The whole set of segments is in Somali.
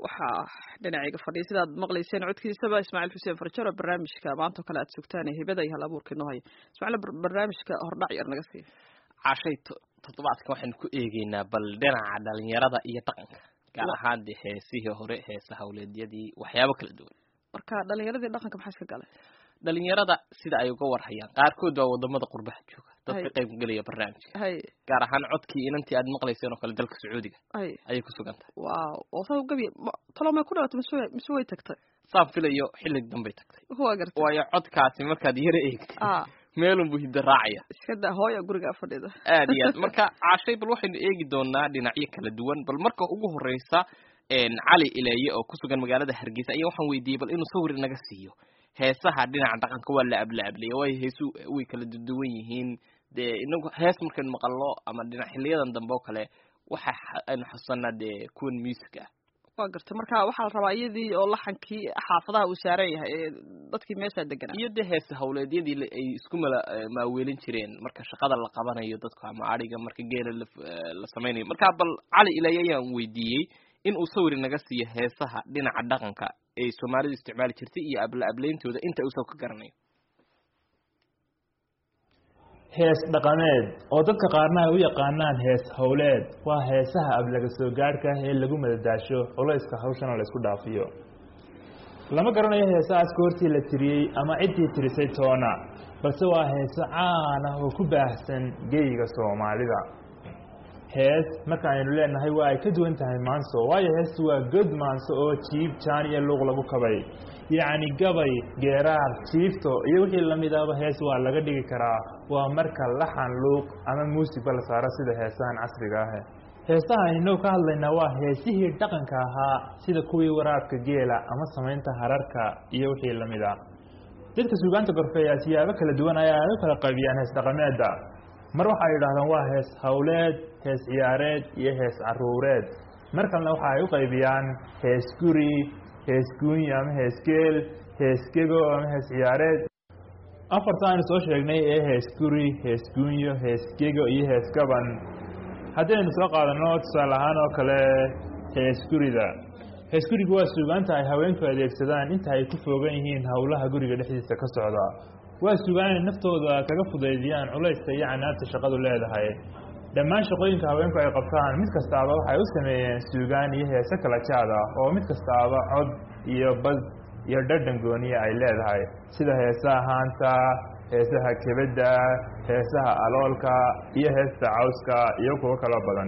waxaa dhinacayga fadhiya sidaad maqlayseen codkiisaba ismaaciil xuseen farjaro barnaamijka maanta oo kale aad sugtaan ee hibada iyo hal abuurka inoo haya ismaaciil barnaamijka hordhac yar naga siiya cashay toddobaadka waxaynu ku eegeynaa bal dhinaca dhalinyarada iyo dhaqanka gaar ahaan dee heesihii hore heesa hawleedyadii waxyaabo kala duwan marka dhalinyaradii dhaqanka maxaa iska galay dhalinyarada sida ay uga warhayaan qaarkood waa wadamada qurbaha jooga dadka qayb gelaya barnaamijka hay gaar ahaan codkii inantii aad maqlayseen oo kale dalka sacuudiga hay ayay ku sugan tahay waaw oo saa gabi talo may ku dhalatay mise way mise way tagtay saan filayo xilli dambay tagtay waa gartay waayo codkaasi markaad yara eegtay ah meelunbuu hidda raacaya iska daa hooya guriga fadhida aad iyo aad marka caashay bal waxaynu eegi doonaa dhinacyo kala duwan bal marka ugu horeysa cali ileeye oo ku sugan magaalada hargeysa ayaa waxaan weydiiyey bal inuu sawir naga siiyo heesaha dhinaca dhaqanka waa la ablaablaya waayo heesu way kala duwan yihiin dee inagu hees markaynu maqalno ama dhinac xiliyadan dambe oo kale waxa aynu xusanaa dee kuwan music ah waa gartay marka waxaa la rabaa iyadii oo laxankii xaafadaha uu saaran yahay ee dadkii meeshaa deganaa iyo dee heesa hawleedyadii ay isku mala maaweelin jireen marka shaqada la qabanayo dadku ama adhiga marka geela la la samaynayo marka bal cali ilaayo ayaan weydiiyey in uu sawir naga siiyo heesaha dhinaca dhaqanka ay soomaalidu isticmaali jirtay iyo abla ableyntooda inta uu saw ka garanayo hees dhaqameed oo dadka qaarna ay u yaqaanaan hees howleed waa heesaha ablaga soo gaadhka ah ee lagu madadaasho culayska hawshana la isku dhaafiyo lama garanayo heesahaas goortii la tiriyey ama ciddii tirisay toona balse waa heeso caan ah oo ku baahsan geyiga soomaalida hees marka aynu leenahay waa ay ka duwan tahay maanso waayo heestu waa god maanso oo jiib jaan iyo luuq lagu kabay yacni gabay geeraar jiifto iyo wixii lamidaba hees waa laga dhigi karaa waa marka laxan luuq ama muusigba la saaro sida heesahan casriga ah heesaha aynoo ka hadlaynaa waa heesihii dhaqanka ahaa sida kuwii waraabka geela ama samaynta hararka iyo wixii lamid a dadka suugaanta gorfeeya siyaabo kala duwan ayaa ay u kala qaybiyaan hees dhaqameeda mar waxa ay yidhahdaan waa hees howleed hees ciyaareed iyo hees caruureed mar kalena waxa ay u qaybiyaan hees guri hees guuny ama hees geel hees gego ama hees ciyaareed afarta aynu soo sheegnay ee hees guri hees guunyo hees gego iyo hees gaban haddii aynu soo qaadano tusaale ahaan oo kale hees gurida hees gurigu waa suugaanta ay haweenku adeegsadaan inta ay ku foogan yihiin howlaha guriga dhexdiisa ka socda waa sugaan inay naftooda kaga fudaydiyaan culayska iyo canaabta shaqadu leedahay dhammaan shaqooyinka haweenku ay qabtaan mid kastaaba waxay u sameeyeen suugaan iyo heese kala jaad ah oo mid kastaaba cod iyo bad iyo dhadhan gooniya ay leedahay sida heesaha haanta heesaha kebedda heesaha aloolka iyo heesta cawska iyo kuwo kaloo badan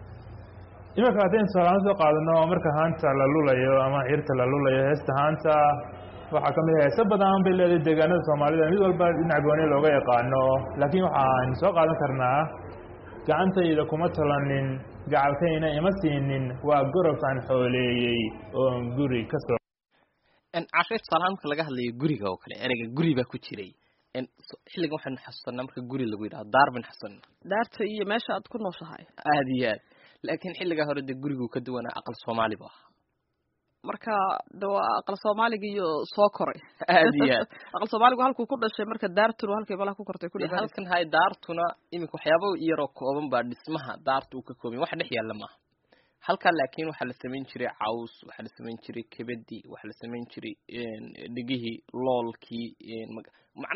imanka haddaynu tusaalahaan soo qaadano marka haanta la lulayo ama cirta la lulayo heesta haanta waxaa kamid ah heese badan bay leedahay deegaanada soomaalida mid walba dhinac gooni looga yaqaano laakiin waxaaynu soo qaadan karnaa gacantayda kuma tolanin gacalkayna ima siinin waa gorobtaan xooleeyey oon guri ka soo cashay tusaalahaan marka laga hadlayo guriga oo kale ereyga guri baa ku jiray xilligan waxaynu xasuusanaa marka guri lagu yidhahdo daar baynu xasuusanaa daarta iyo meesha aad ku nooshahay aada iyo aad laakiin xilligaa hore dee gurigu ka duwanaa aqal soomaali bu ahaa marka de waa aqal soomaaliga iyo soo koray aada iyo aad aqal soomaaligu halkuu ku dhashay marka daartuna halkay malaha ku kortay ku dee halkan hay daartuna iminka waxyaaba yaroo kooban baa dhismaha daarta uu ka koobay wax dhex yaalla maaha halkan laakiin waxaa la samayn jiray caws waxaa la samayn jiray kebedi waxaa la samayn jiray dhegihii loolkii macna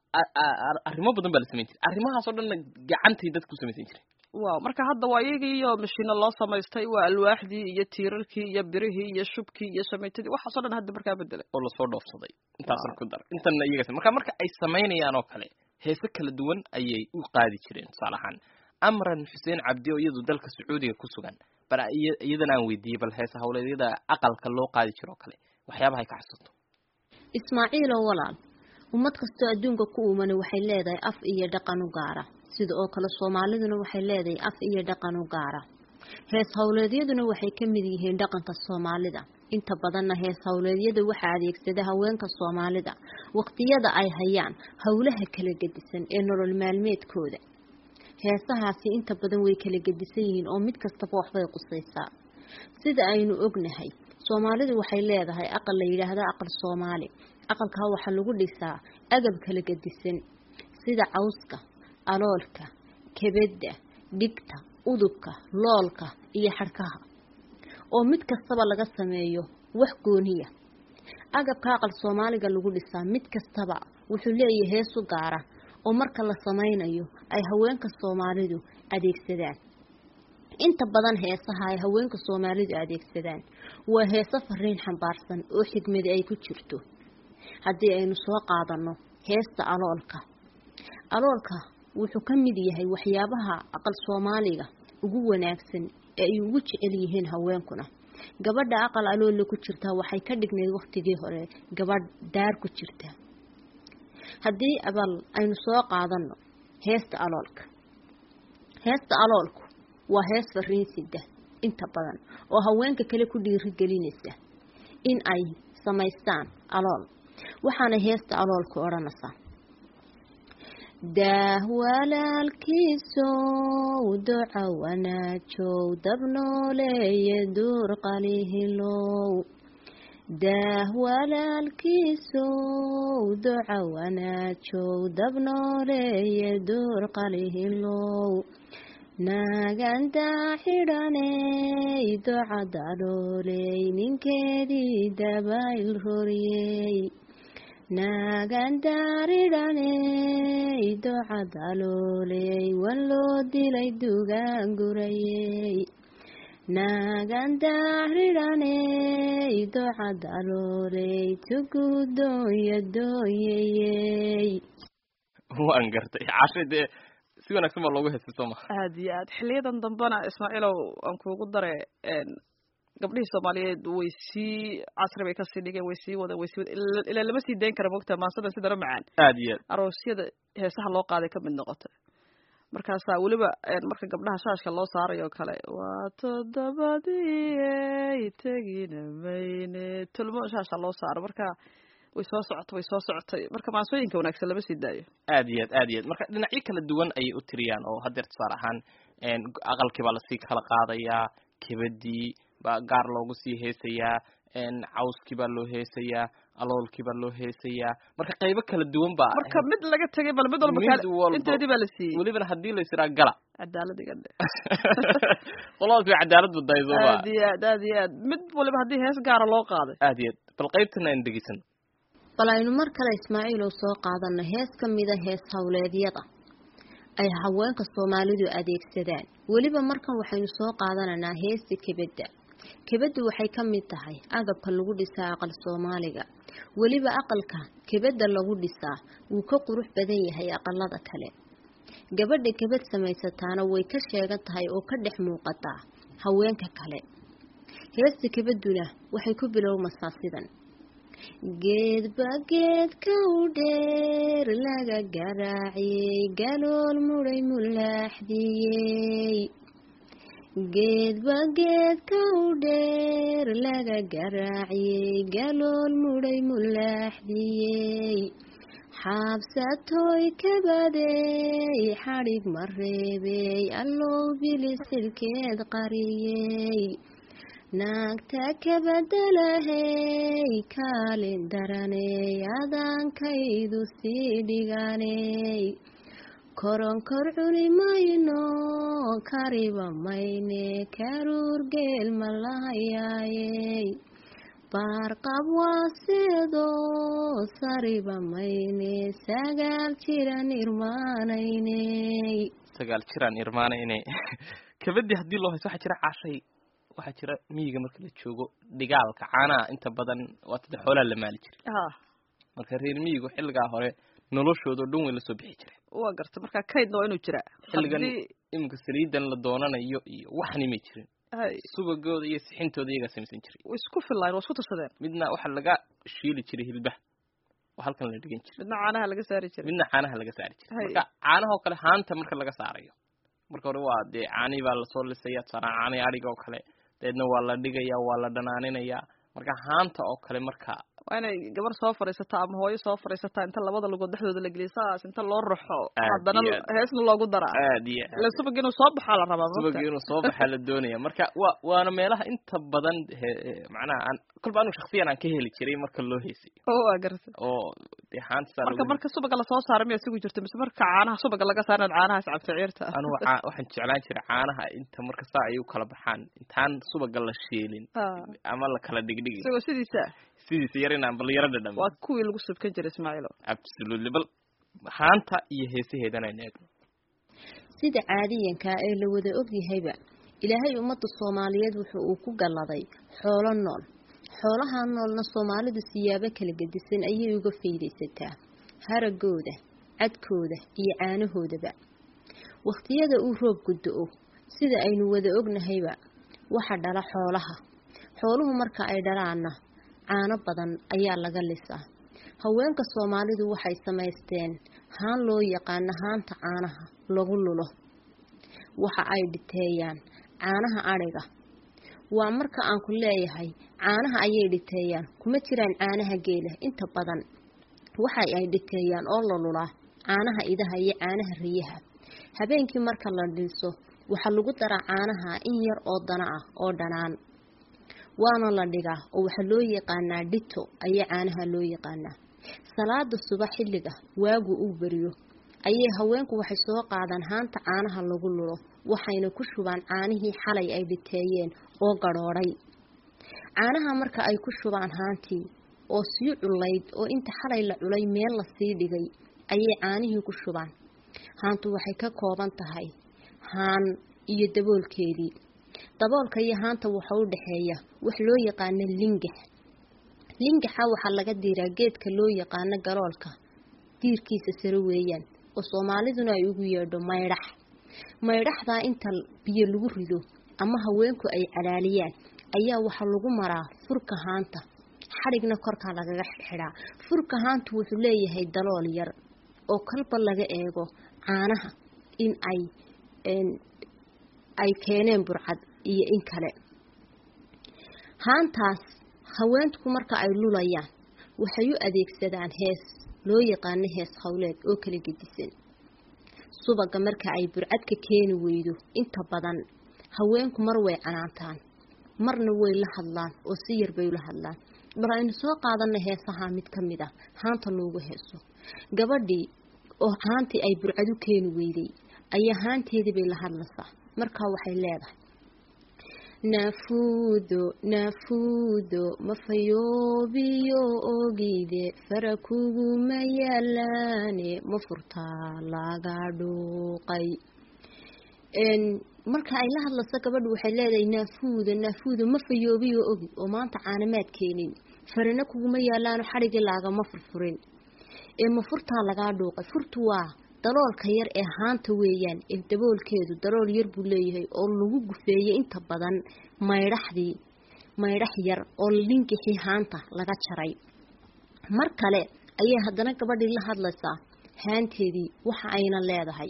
arrimo badan baa la samayn jiray arrimahaas oo dhanna gacantay dadka ku samaysan jiray waaw marka hadda waa iyagii iyo mashiino loo samaystay waa alwaaxdii iyo tiirarkii iyo birihii iyo shubkii iyo shamaytadii waxaasoo dhan hadda markaa bedelay oo lasoo dhoofsaday intaasan ku dar intana iyaga marka marka ay samaynayaan oo kale heese kala duwan ayay u qaadi jireen tusaale ahaan amran xuseen cabdi oo iyadu dalka sacuudiga ku sugan bal iyadana aan weydiiyey bal heese hawleedyada aqalka loo qaadi jiro oo kale waxyaabaha ay ka xasuusto ismaaciilo walaal ummad kastoo adduunka ku uumani waxay leedahay af iyo dhaqan u gaara sida oo kale soomaaliduna waxay leedahay af iyo dhaqan u gaara hees howleedyaduna waxay ka mid yihiin dhaqanka soomaalida inta badanna hees howleedyada waxaa adeegsada haweenka soomaalida waqtiyada ay hayaan howlaha kala gedisan ee nolol maalmeedkooda heesahaasi inta badan way kala gedisan yihiin oo mid kastaba waxbay qusaysaa sida aynu ognahay soomaalidu waxay leedahay aqal la yidhaahdo aqal soomaali aqalkaa waxaa lagu dhisaa agab kala gedisan sida cawska aloolka kebedda dhigta udubka loolka iyo xadhkaha oo mid kastaba laga sameeyo wax gooniya agabka aqal soomaaliga lagu dhisaa mid kastaba wuxuu leeyahay hees u gaara oo marka la sameynayo ay haweenka soomaalidu adeegsadaan inta badan heesaha ay haweenka soomaalidu adeegsadaan waa heeso fariin xambaarsan oo xigmadi ay ku jirto haddii aynu soo qaadano heesta aloolka aloolka wuxuu ka mid yahay waxyaabaha aqal soomaaliga ugu wanaagsan ee ay ugu jecel yihiin haweenkuna gabadha aqal aloolla ku jirtaa waxay ka dhignayd waktigii hore gabadh daar ku jirta haddii abal aynu soo qaadano heesta aloolka heesta aloolku waa hees fariin sida inta badan oo haweenka kale ku dhiirigelinaysa in ay samaystaan alool waxaana heesta aloolku odhanaysaa daah walaalkiisow duca wanaajow dabnooleeye duur qalihilow daah walaalkiisow duca wanaajow dabnooleeye duur qalihilow naagandaa xidhaney duca dalooley ninkeedii dabayl roriyey naagandaaridhaney duca dalooley wan loo dilay dugaan gurayey naagandaaridhaney duca dalooley tugudoonya dooyayey waan gartay cashe dee si wanaagsan baa loogu heestay soo ma aada iyo aad xiliyadan dambena ismaaciilow aan kuugu dare gabdhihii soomaaliyeed way sii casri bay kasii dhigeen way sii wadeen way sii wadeen ilaa lama sii dayn kara mogta maansadan si dara macaan aada iyo aad aroosyada heesaha loo qaaday ka mid noqotay markaasaa weliba marka gabdhaha shaashka loo saarayo o kale waa toddobadii tegina mayne tulmo shaasha loo saaro marka way soo socotay way soo socotay marka maansooyinka wanaagsan lama sii daayo aada iyo aad aada iyo aad marka dhinacyo kala duwan ayay u tiriyaan oo haddeer tusaale ahaan aqalkii baa lasii kala qaadayaa kebadii baa gaar loogu sii heesayaa cawskii baa loo heesayaa aloolkii baa loo heesayaa marka qaybo kala duwan baa marka mid laga tegay bal mid walba Mid kaale- walba. inteedii baa la siiyey welibana haddii la isiraa gala cadaalad iga dhe qoladaas way cadaalad baddahay soo ma aad iyo aad aad iyo aad mid waliba haddii hees gaara loo qaaday aada iyo aad bal qaybtana aan dhegeysano bal aynu mar kale ismaaciilow soo qaadano hees ka mida hees howleedyada ay haweenka soomaalidu adeegsadaan weliba markan waxaynu soo qaadanaynaa heesta kebadda kebaddu waxay ka mid tahay agabka lagu dhisaa aqal soomaaliga weliba aqalka kebadda lagu dhisaa wuu ka qurux badan yahay aqalada kale gabadha kebad samaysataana way ka sheegan tahay oo ka dhex muuqataa haweenka kale heesta kebadduna waxay ku bilowmasaa sidan geedba geedka u dheer laga garaaciyey galool mudhay mulaaxdiyey geedba geedka u dheer laga garaaciyey galool mudhay mulaaxdiyey xaabsatoy kabadey xadhig ma reebey allow bilisilkeed qariyey naagta kabadalahey kaalin daraney adaankaydu sii dhiganey koronkor cuni mayno kariba mayne karuur geel ma lahayaayey baarqab waaseedo sariba mayne sagaal jiran irmaanayney sagaal jiraan irmaana inay kabadii haddii loo hayso waxaa jira cashay waxaa jira miyiga marka la joogo dhigaalka caanaha inta badan waa tada xoolaha la maali jiray ha marka reer miyigu xilligaa hore noloshooda o dhan way lasoo bixi jireen waa garta marka kaydna waa inuu jiraa xilligan haddii iminka saliidan la doonanayo iyo waxni may jirin hay subagooda iyo sixintooda iyagaa samaysan jiray way isku fillayn waa isku tirsadeen midna waxaa laga shiili jiray hilbaha oo halkan la dhigan jiray midna caanaha laga saari jiray midna caanaha laga saari jiray Hay. marka caanahoo kale haanta marka laga saarayo marka hore waa dee caanihii baa lasoo lisaya tusaale caanihi adhiga oo kale dabeedna waa la dhigaya waa la dhanaaninaya marka haanta oo kale marka waa inay gabar soo fadhiisataa ama hooyo soo fadhiisataa inta labada lugood dhexdooda la geliya saas inta loo raxo Aad haddana iyo aad. heesna loogu daraa aad iyo ila subag inuu soo baxaa la rabaa subag maogta inuu soo baxaa la doonaya marka waa waana meelaha inta badan he- he- macnaha aan kolba anu shaksiyan aan ka heli jiray marka loo heesayo oo waa garta oo dee haanta marka marka subaga lasoo saaro miyaa sugi jirta mise marka caanaha subaga laga saaro inaad caanahaas cabto ciirta anugu caa- waxaan jeclaan jiray caanaha inta marka saa ay u kala baxaan intaan subaga la shiilin Ah. ama la kala dhigdhigi isagoo sidiisa sidiisa yar inaan bal yaro dhadhamo waa kuwii lagu subkan jiray ismaaciilo absolutely bal haanta iyo heesaheedana aynu eegno sida caadiyankaa ee la wada ogyahayba ilaahay ummadda soomaaliyeed wuxuu uu ku galladay xoolo nool xoolaha noolna soomaalidu siyaabo kala gedisan ayay uga faydaysataa haragooda cadkooda iyo caanahoodaba wakhtiyada uu roobku do-o sida aynu wada ognahayba waxa dhala xoolaha xooluhu marka ay dhalaanna caano badan ayaa laga lisaa haweenka soomaalidu waxay samaysteen haan loo yaqaano haanta caanaha lagu lulo waxa ay dhiteeyaan caanaha adhiga waa marka aan ku leeyahay caanaha ayay dhiteeyaan kuma jiraan caanaha geela inta badan waxa ay dhiteeyaan oo la lulaa caanaha idaha iyo caanaha riyaha habeenkii marka la dhiso waxaa lagu daraa caanaha in yar oo dana ah oo dhanaan waana la dhigaa oo waxaa loo yaqaanaa dhito ayaa caanaha loo yaqaanaa salaada subax xilliga waagu uu beriyo ayay haweenku waxay soo qaadaan haanta caanaha lagu lulo waxayna ku shubaan caanihii xalay ay dhiteeyeen oo gadhoodhay caanaha marka ay ku shubaan haantii oo sii culayd oo inta xalay la culay meel lasii dhigay ayay caanihii ku shubaan haantu waxay ka kooban tahay haan iyo daboolkeedii daboolka iyo haanta waxa u dhexeeya wax loo yaqaano lingax lingaxa waxaa laga diiraa geedka loo yaqaano galoolka diirkiisa sare weeyaan oo soomaaliduna ay ugu yeedho maydhax maydhaxdaa inta biyo lagu rido ama haweenku ay calaaliyaan ayaa waxaa lagu maraa furka haanta xadhigna korkaa lagaga xidxidhaa furka haantu wuxuu leeyahay dalool yar oo kalba laga eego caanaha in ay ay keeneen burcad iyo in kale haantaas haweenku marka ay lulayaan waxay u adeegsadaan hees loo yaqaano hees howleed oo kala gedisan subaga marka ay burcadka keeni weydo inta badan haweenku mar way canaantaan marna way la hadlaan oo si yar bay ula hadlaan bal aynu soo qaadana heesaha mid ka mid ah haanta loogu heeso gabadhii oo haantii ay burcad u keeni weyday ayaa haanteedii bay la hadlaysaa markaa waxay leedahay naafuudo naafuudo mafayoobiyo ogide fara kuguma yaalaane ma furtaa laga dhuuqay marka ay la hadlayso gabadhu waxay leedahay naafuuda naafuuda ma fayoobiyo ogi oo maanta caanamaad keenin farana kuguma yaalaano xadhigii laagama furfurin ee ma furtaa lagaa dhuuqay furtu waa daloolka yar ee haanta weeyaan ee daboolkeedu dalool yar buu leeyahay oo lagu gufeeyey inta badan maydhaxdii maydhax yar oo linkixii haanta laga jaray mar kale ayay haddana gabadhii la hadlaysaa haanteedii waxa ayna leedahay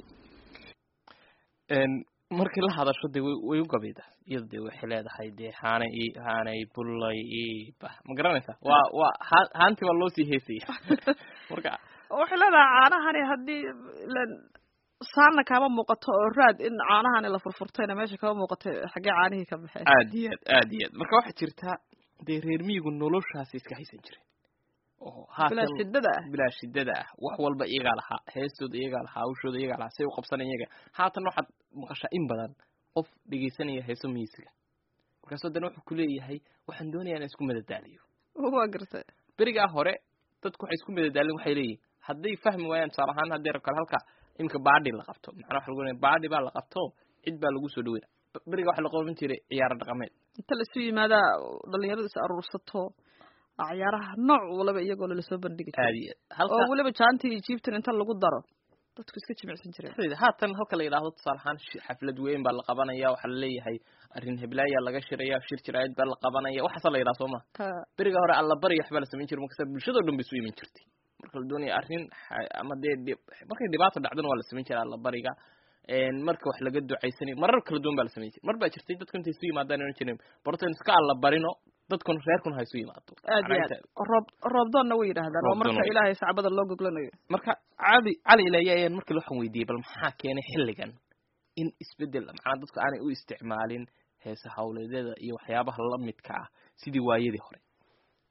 markii la hadasho dee way u gabayda iyada dee waxay leedahay dee haanay i haanay bullay i bah ma garanaysaa waa waa haa haantii waa loo sii heesaya marka waxay leedahay caanahani haddii ilan saanna kaama muuqato oo raad in caanahani la furfurtayna meesha kama muuqatay xaggee caanihii ka baxeen aad iyo aad aad iyo aad marka waxaa jirtaa dee reer miyigu noloshaasi iska haysan jireen oo bilaa shidada ah bilaa shidada ah wax walba iyagaa lahaa heestooda iyagaa lahaa hawshooda iyagaa lahaa say u qabsanaya iyaga haatan waxaad maqashaa in badan qof dhegaysanaya heeso miisiga markaasoo haddana wuxuu kuleeyahay waxaan doonayaa inaan isku madadaaliyo waa gartay berigaa hore dadku waxay isku madadaalin waxay leeyihin hadday fahmi waayaan tusaale ahaan haddii rab kale halka imika baadhi la qabto macnaa waxa lagu leeyahay baadhi baa la qabto cid baa lagu soo dhaweyna beriga waxa la qaban jiray ciyaaro dhaqameed inta laisu yimaadaa dhalinyaradu is aruursato ciyaaraha nooc walaba iyagoo lalasoo bandhigi aad jiray iyo aad oo halka weliba jaantii iyo jiibtan inta lagu daro dadku iska jimicsan jireen dhexdeeda haatan halka la yidhaahdo tusaale ahaan shi- xaflad weyn baa la qabanaya waxaa la leeyahay arrin heblaayaa laga shiraya shir jiraayad baa la qabanaya waxaasa la yidhaha soo ma Ha, beriga hore allabari waxbaa la samayn jiray markasta bulshadoo dhan bay isu iman jirtay marka la doonaya arrin xa- ama dee dhib- markay dhibaato dhacdana waa la samayn jiray allabariga marka wax laga ducaysanayo marar kala duwan baa la samayn jiray mar baa jirtay dadku intay isu yimaadaan ohan jireen bartan iska allabarino dadkun reerkun ha isu yimaado aad iyo Macnaha aad inta- roob roobdoonna way yidhaahdaan oo Roobdoon marka way. ilaahay sacbada loo goglanayo marka cali cali ilaaye ayaan markii waxaan weydiiyey bal maxaa keenay xilligan in isbedel macnaa dadku aanay u isticmaalin heesa hawleedyada iyo waxyaabaha la midka ah sidii waayadii hore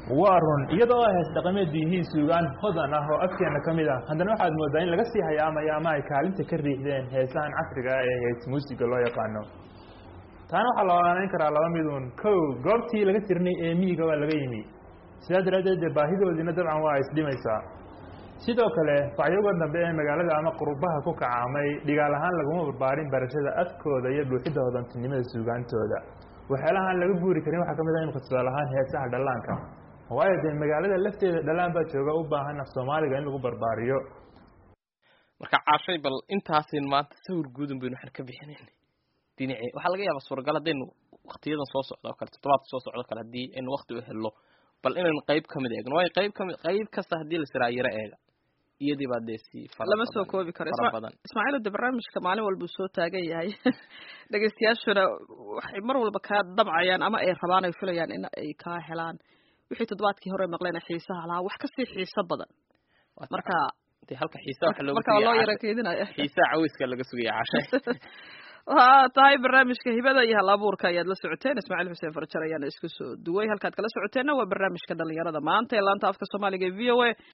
waa run iyada oo hees dhaqameed yihiin suugaan hodan ah oo afkeena ka mid ah haddana waxaad moodaa in laga sii hayaamaya ama ay kaalinta ka riixdeen heesahan casriga ah ee hees muusiga loo yaqaano taana waxaa la ogaanayn karaa laba midun kow goobtii laga tirnay ee miyiga waa laga yimi sidaa daraaddeed dee baahidoodiina dabcan waa isdhimaysaa sidoo kale facyoga dambe ee magaalada ama qurubaha ku kacaamay dhigaal ahaan laguma barbaarin barashada afkooda iyo dhuuxidda hodantinimada suugaantooda waxyaalahaan laga guuri karin waxaa ka mid ah imika tusaale ahaan heesaha dhallaanka waayo dee magaalada lafteeda dhallaan baa jooga u baahan af soomaaliga in lagu barbaariyo marka caashay bal intaasin maanta sawir guudan baynu waxaan ka bixinayn dhinacii waxaa laga yaabaa suuragal haddaynu waktiyadan soo socda oo kale toddobaadka soo socdo kale haddii aynu wakti u helno bal inaynu qayb ka mid eegno waayo qayb kamid qayb kasta haddii la siraa yaro eega iyadii baa dee si fara lama soo badan- koobi karo fara Isma- badan ismaaciil de barnaamijka maalin walbuu soo taagan yahay dhegeystayaashuna waxay mar walba kaa dabcayaan ama ay rabaan ay filayaan in ay kaa helaan wixii toddobaadkii hore maqleen ee xiisaha lahaa wax kasii xiiso badan Waa tahay. marka dee halka xiisa waxa loogu marka waa loo sugaya yara caashay. keedinaya xiisaha caweyska laga sugaya caashay waa tahay barnaamijka hibada iyo hal abuurka ayaad la socoteen ismaaciil xuseen farjar ayaana isku soo duway halkaad kala socoteenna waa barnaamijka dhalinyarada maanta ee laanta afka soomaaliga ee v o a